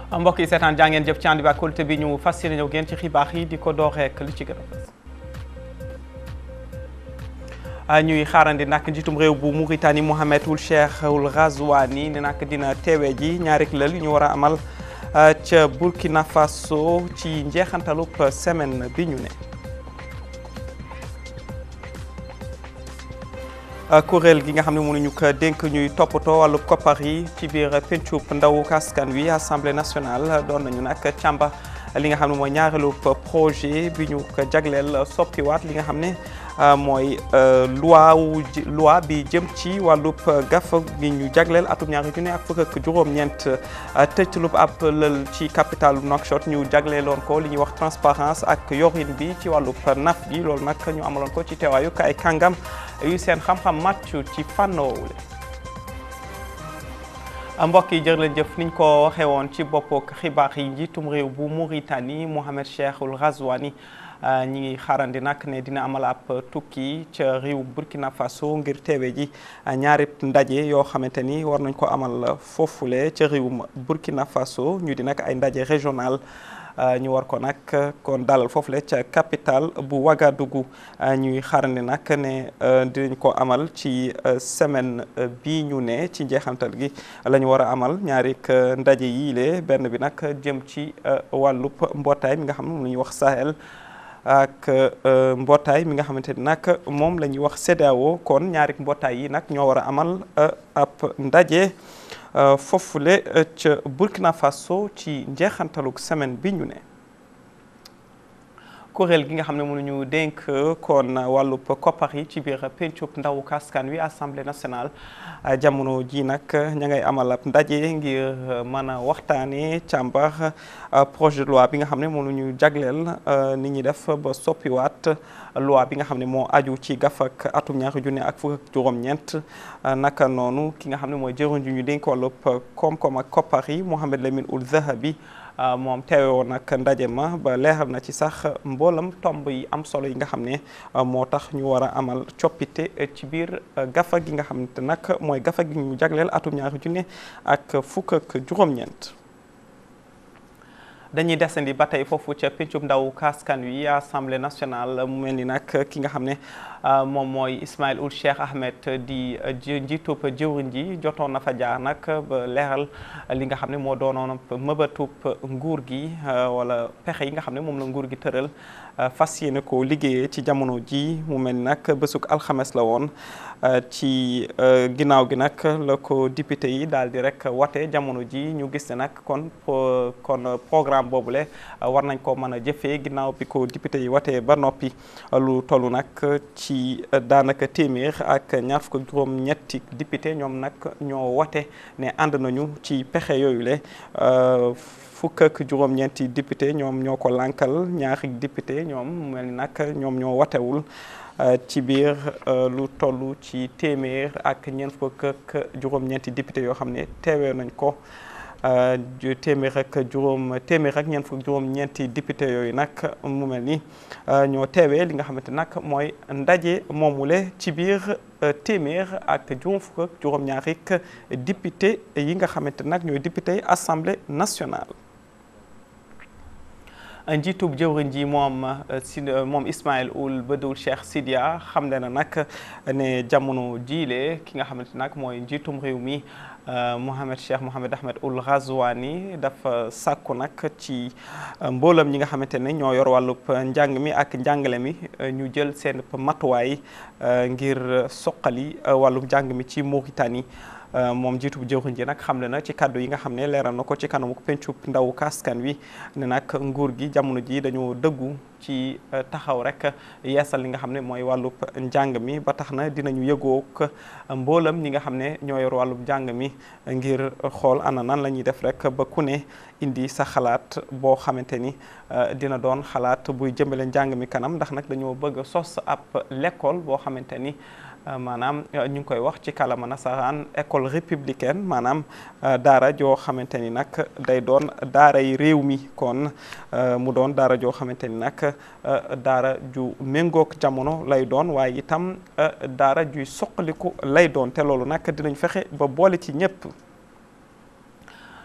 mbokk yi seetaan jaa ngeen jëf ci ànd bi ak kóolute bi ñu fas yéene ñëw ngeen ci xibaar yi di ko door rek li ci gën a fës ñuy xaarandi nag njiitum réew bu Mauritanie Mohamed Ould Cheikh Ould Ghazouani ne nag dina teewee ji ñaari lël yu ñu war a amal ca Burkina Faso ci njeexantalub semaine bi ñu ne. kuréel gi nga xam ne mënuñu ko dénk ñuy toppatoo wàllu koppar yi ci biir pencub ndawu askan wi assemblée nationale doon nañu nag càmba li nga xam ne mooy ñaareelu projet bi ñu ko jagleel soppiwaat li nga xam ne mooy loi wu loi bi jëm ci wàllub gaf bi ñu jagleel atum ñaari junne ak fukk ak juróom-ñeent tëjtalub ab lël ci capitalu Nouakchott ñu jagleeloon ko li ñuy wax transparence ak yorin bi ci wàllub naf gi loolu nag ñu amaloon ko ci teewaayu ay kàngam yu seen xam-xam màccu ci fànn woowule mbokk yi jërë leen jëf niñ ko waxee woon ci bopp xibaar yi njiitum réew bu Mauritanie Mohamed Cheikh Ould Ghazouani ñi ngi xaarandi nag ne dina amal ab tukki ca réew Burkina Faso ngir teewe ji ñaari ndaje yoo xamante ni war nañ ko amal foofule ca réewum Burkina Faso ñu di nag ay ndaje régional ñu war ko nag kon dalal foofule ca capitale bu Ouagadougou ñuy xaarandi nag ne dinañ ko amal ci semaine bi ñu ne ci njeexantal gi la ñu war a amal ñaari ndaje yii le benn bi nag jëm ci wàllub mbootaay mi nga xam ne moom la ñuy wax Sahel ak mbootaay mi nga xamante ni nag moom la ñuy wax CEDEAO kon ñaari mbootaay yi nag ñoo war a amal ab ndaje foofule ca Burkina Faso ci njeexantalug semaine bi ñu ne kuréel gi nga xam ne mënuñu dénk kon wàllub koppar yi ci biir pencub ndawu askan wi assemblée nationale jamono ji nag ña ngay amal ab ndaje ngir mën a waxtaanee càmbar projet de loi bi nga xam ne moom la ñu jagleel ni ñuy def ba soppiwaat loi bi nga xam ne moo aju ci gafak atum ñaari junne ak fukk ak juróom-ñeent naka noonu ki nga xam ne mooy jëruñ ju ñu dénk wàllub koom-koom ak koppar yi Mohamed Lamine Ould Zahabi moom teewe woon nag ndaje ma ba leeral na ci sax mboolam tomb yi am solo yi nga xam ne moo tax ñu war a amal coppite ci biir gafa gi nga xam ne nag mooy gafa gi ñu jagleel atum ñaari junne ak fukk ak juróom-ñeent dañuy desandi ba tey foofu ca pencum ndaw askan wi assemblée nationale mu mel ni nag ki nga xam ne moom mooy Ismaïl Ould Cheikh Ahmed di njiitub jëwriñ ji jotoon na fa jaar nag ba leeral li nga xam ne moo doonoon mëbatub nguur gi wala pexe yi nga xam ne moom la nguur gi tëral fas yéene ko liggéeyee ci jamono ji mu mel ni nag bésuk alxames la woon ci ginnaaw gi nag la ko député yi daal di rek wate jamono ji ñu gis ne nag kon kon programme boobule war nañ ko mën a jëfee ginnaaw bi ko député yi watee ba noppi lu toll nag ci daanaka téeméer ak ñaar fukk ak juróom ñetti député ñoom nag ñoo wate ne ànd nañu ci pexe yooyu le fukk ak juróom-ñeenti député ñoom ñoo ko lànkal ñaari député ñoom mel ni nag ñoom ñoo watewul ci biir lu toll ci téeméer ak ñeent fukk ak juróom-ñeenti député yoo xam ne teewee nañ ko téeméer ak juróom téeméer ak ñeent fukk juróom-ñeenti député yooyu nag mu mel ni ñoo teewee li nga xamante nag mooy ndaje moomule ci biir téeméer ak juróom fukk ak juróom-ñaari député yi nga xamante nag ñooy député assemblée nationale. njiitub jëwriñ ji moom si moom Ismaïl Ould Badou Cheikh Sidia xam ne na nag ne jamono jiile ki nga xamante nag mooy njiitum réew mi Mohamed Cheikh Mohamed Ahmed Ould Ghazouani dafa sàkku nag ci mboolam ñi nga xamante ne ñoo yor wàllub njàng mi ak njàngale mi ñu jël seen matuwaay ngir soqali wàllub njàng mi ci Mauritanie moom jiitu bu jëwriñ ji nag xam ne na ci kàddu yi nga xam ne leeral na ko ci kanamu pencub ndaw kaskan wi ne nag nguur gi jamono ji dañoo dëggu ci taxaw rek yeesal li nga xam ne mooy wàllub njàng mi ba tax na dinañu yëgook mboolam ñi nga xam ne ñoo yor wàllub njàng mi ngir xool ana nan la ñuy def rek ba ku ne indi sa xalaat boo xamante ni dina doon xalaat buy jëmbale njàng mi kanam ndax nag dañoo bëgg sos ab l'école boo xamante ni maanaam ñu ngi koy wax ci kàllaama nasaraan école républicaine maanaam daara joo xamante ni nag day doon daara yi réew mi kon mu doon daara joo xamante ni nag daara ju méngoog jamono lay doon waaye itam daara juy soqaliku lay doon te loolu nag dinañ fexe ba boole ci ñëpp.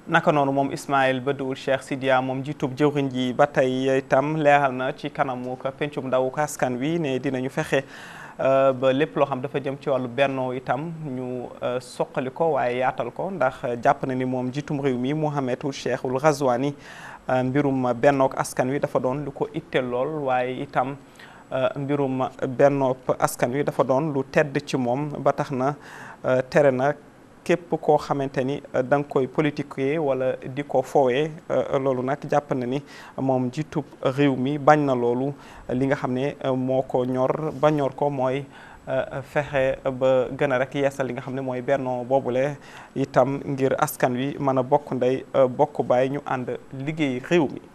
naka noonu moom Ismaïl Badou Cheikh Sidia moom jiitub jëwriñ ji ba tey itam leeral na ci kanamu ko pencum ndaw askan wi ne dinañu fexe ba lépp loo xam dafa jëm ci wàllu bennoo itam ñu soqali ko waaye yaatal ko ndax jàpp na ni moom jiitum réew mi Mohamed Ould Cheikh Ould Ghazouani mbirum bennook askan wi dafa doon lu ko itteel lool waaye itam mbirum bennoop askan wi dafa doon lu tedd ci moom ba tax na tere na képp koo xamante ni da nga koy politiquer wala di ko foowee loolu nag jàpp na ni moom jiitub réew mi bañ na loolu li nga xam ne moo ko ñor ba ñor ko mooy fexe ba gën a rek yeesal li nga xam ne mooy bennoo boobule itam ngir askan wi mën a bokk ndey bokk baay ñu ànd liggéey réew mi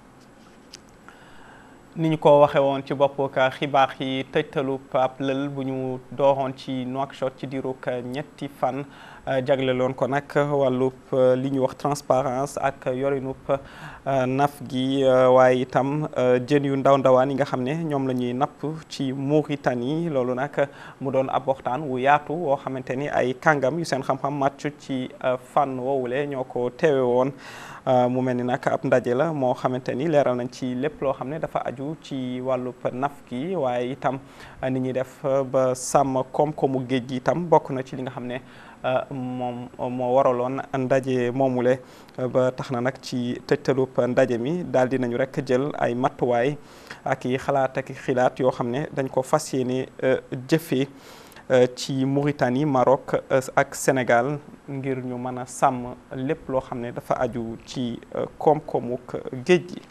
ni ñu ko waxee woon ci bopp ka xibaar yi tëjtalub ab lël bu ñu dooroon ci Nouakchott ci diirug ñetti fan jagleloon ko nag wàllub li ñuy wax transparence ak yorinub naf gi waaye itam jën yu ndaw ndawaan yi nga xam ne ñoom la ñuy napp ci Mauritanie loolu nag mu doon ab waxtaan wu yaatu woo xamante ni ay kàngam yu seen xam-xam màcc ci fànn woowule ñoo ko teewe woon mu mel ni nag ab ndaje la moo xamante ni leeral nañ ci lépp loo xam ne dafa aju ci wàllub naf gi waaye itam ni ñuy def ba sàmm koom-koomu géej gi itam bokk na ci li nga xam ne moom moo waraloon ndaje moomule ba tax na nag ci tëjtalub ndaje mi daal di nañu rek jël ay matuwaay ak i xalaat ak i xilaat yoo xam ne dañ ko fas yéene jëfee ci Mauritanie Maroc ak Sénégal ngir ñu mën a sàmm lépp loo xam ne dafa aju ci koom-koomuk géej gi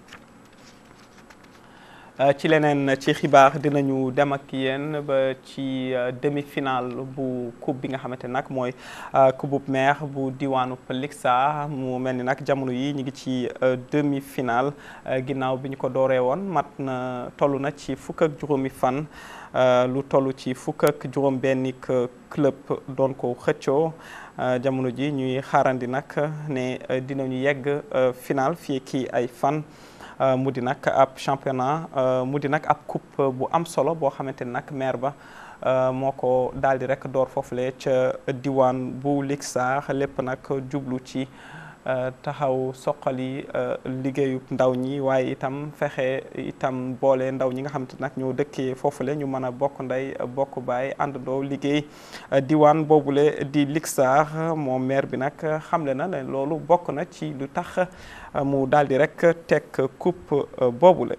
ci leneen ci xibaar dinañu dem ak yéen ba ci demi-finale bu coupe bi nga xamante nag mooy coupe maire bu diwaanu Lixa mu mel ni nag jamono yi ñu ngi ci demi-finale ginnaaw bi ñu ko dooree woon mat na toll na ci fukk ak juróomi fan lu toll ci fukk ak juróom benni club doon ko xëccoo jamono ji ñuy xaarandi nag ne dinañu yegg final fii kii ay fan mu di nag ab championnat mu di nag ab coupe bu am solo boo xamante ni nag maire ba moo ko daal di rek door foofule ca diwaan bu Lixa lépp nag jublu ci taxaw soqali liggéeyu ndaw ñi waaye itam fexe itam boole ndaw ñi nga xamante nag ñoo dëkkee foofule ñu mën a bokk ndey bokk baay àndandoo liggéey diwaan boobule di Lixa moom maire bi nag xamle na ne loolu bokk na ci lu tax mu daal di rek teg coupe boobule.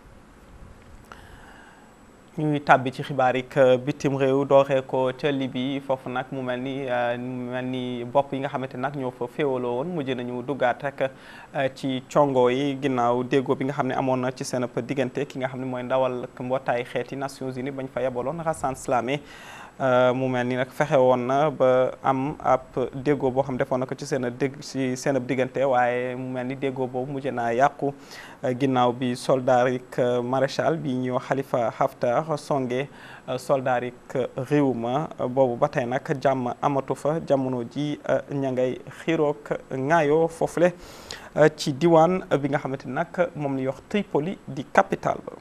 ñuy tàbbi ci xibaar yi bitim réew dooree ko ca Libye foofu nag mu mel ni mu mel ni bopp yi nga xamante nag ñoo fa féewaloo woon mujj nañu duggaat rek ci congo yi ginnaaw déggoo bi nga xam ne amoon na ci seen diggante ki nga xam ne mooy ndawal mbootaay xeeti Nations Unies bañ fa yebaloon Hassan Slamé mu mel ni nag fexe woon na ba am ab déggoo boo xam defoon na ko ci seen dégg ci seen diggante waaye mu mel ni déggoo boobu mujj naa yàqu ginnaaw bi soldarik maréchal bi ñuy wax Khalifa Haftar songe soldarik réew ma boobu ba tey nag jàmm amatu fa jamono ji ña ngay xiiroog ŋaayoo foofule ci diwaan bi nga xamante ni nag moom la ñuy wax Tripoli di capitale ba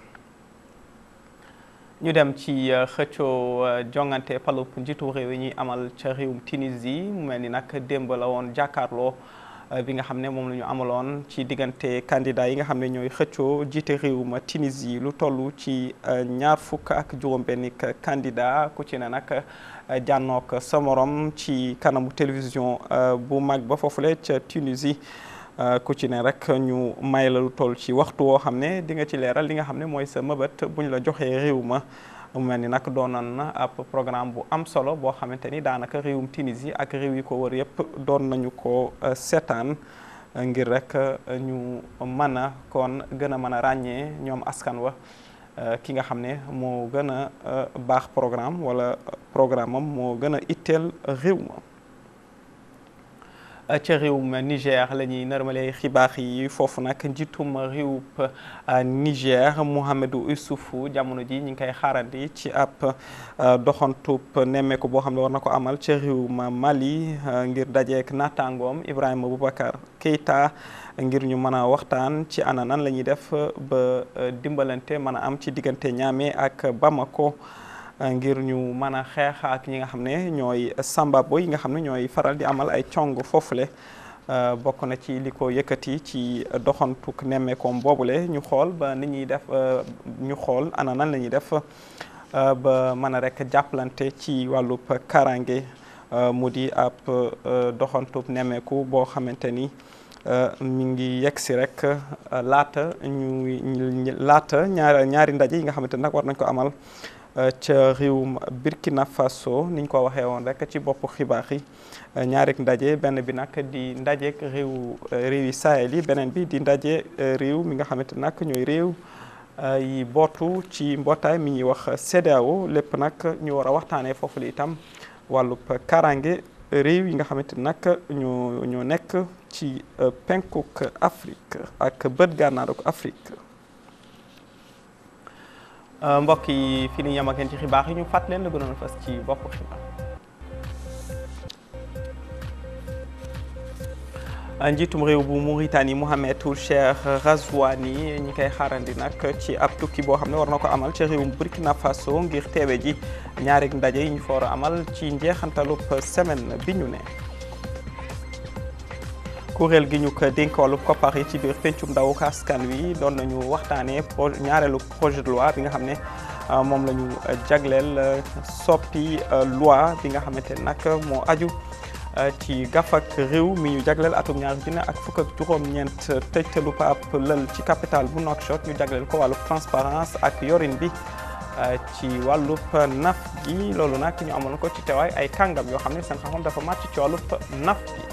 ñu dem ci xëccoo jongante palub njiitu réew yi ñuy amal ca réewum Tunisie mu mel ni nag démb la woon jàkkaarloo bi nga xam ne moom la ñu amaloon ci diggante candidat yi nga xam ne ñooy xëccoo jiite réewum Tunisie lu toll ci ñaar fukk ak juróom-benni candidat ku ci ne nag jànnook sa morom ci kanamu télévision bu mag ba foofule ca Tunisie. ku ci ne rek ñu may la lu toll ci waxtu woo xam ne di nga ci leeral li nga xam ne mooy sa mëbët bu ñu la joxee réew ma mu mel ni nag doonoon na ab programme bu am solo boo xamante ni daanaka réewum Tunisie ak réew yi ko wër yëpp doon nañu ko seetaan ngir rek ñu mën a kon gën a mën a ràññee ñoom askan wa ki nga xam ne moo gën a baax programme wala programme am moo gën a itteel réew ma ca réewum Niger la ñuy nërmale xibaar yi foofu nag njiitum réewub Niger Mouhamadou Issoufou jamono ji ñu ngi koy xaarandi ci ab doxantub nemmeeku boo xam ne war na ko amal ca réewum Mali ngir dajeek naataangoom Ibrahima Boubacar Keïta ngir ñu mën a waxtaan ci ana nan la ñuy def ba dimbalante mën a am ci diggante Niamey ak Bamako. ngir ñu mën a xeex ak ñi nga xam ne ñooy sambabo yi nga xam ne ñooy faral di amal ay cong foofule bokk na ci li ko yëkkati ci doxantuk nemmeekoom boobule ñu xool ba ni ñuy def ñu xool ana nan la ñuy def ba mën a rek jàppalante ci wàllub karange mu di ab doxantub nemmeeku boo xamante ni mi ngi yegg si rek laata ñu laata ñaar ñaari ndaje yi nga xamante ni nag war nañ ko amal ca réewum Burkina Faso niñ ko waxee woon rek ci boppu xibaar yi ñaari ndaje benn bi nag di ndajeek réew réew yi Sahel yi beneen bi di ndaje réew mi nga xamante nag ñooy réew yi bootu ci mbootaay mi ñuy wax CEDEAO lépp nag ñu war a waxtaanee foofu li itam wàllub karange réew yi nga xamante nag ñoo ñoo nekk ci penkuk Afrique ak bët gànnaaruk Afrique mbokk yi fi ni yem ak yéen ci xibaar yi ñu fàtt leen la gënoon fas ci bopp xibaar njiitum réew bu Mauritanie Mohamed Ould Cheikh Ghazouani ñi koy xaarandi nag ci ab tukki boo xam ne war na ko amal ci réewum Burkina Faso ngir teewe ji ñaari ndaje yi ñu fa war a amal ci njeexantalub semaine bi ñu ne kuréel gi ñu ko dénk wàllu koppar yi ci biir pencum ndaw askan wi doon nañu waxtaanee pro ñaareelu projet de loi bi nga xam ne moom la ñu jagleel soppi loi bi nga xamante nag moo aju ci gafak réew mi ñu jagleel atum ñaari junne ak fukk ak juróom-ñeent tëjtalu paap lël ci capital bu Nouakchott ñu jagleel ko wàllu transparence ak yorin bi ci wàllub naf gi loolu nag ñu amoon ko ci teewaay ay kàngam yoo xam ne seen xam-xam dafa màcc ci wàllub naf gi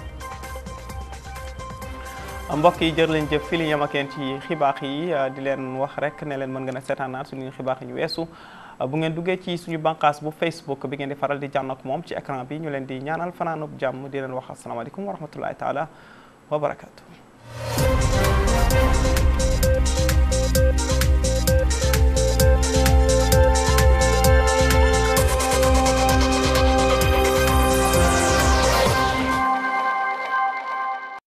mbokk yi jër leen jëf fii li yem ak yéen ci xibaar yi di leen wax rek ne leen mën ngeen a seetaanaat suñu xibaar yi ñu weesu bu ngeen duggee ci suñu bànqaas bu Facebook bi ngeen di faral di jànn ak moom ci écran bi ñu leen di ñaanal fanaanub jàmm di leen wax asalaamaaleykum wa rahmatullahi taala wa barakaatu.